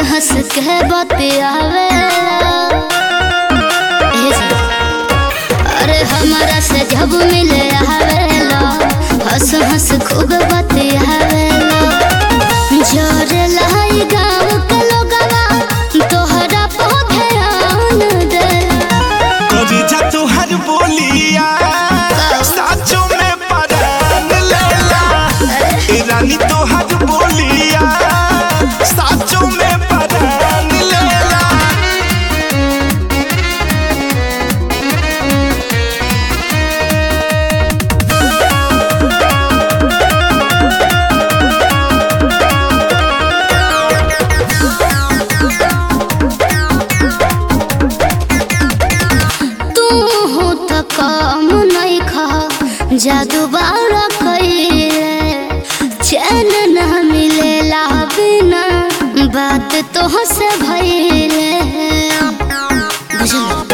हंस के बतियावेला ए जी। अरे हमारा से जब मिले आवेला हंस हंस खूब बतियावेला जोरे लाई गाँव के लोगवा तोहरा पे ध्यान देला करी जा तुहर बोलिया साचो में परान लेला ए रानी तुहर बोलिया साचो में परान लेला तू हो त काम नहीं खा जादू बारा कइले चैन न मिलेला बिना बात तो से भइले बुझल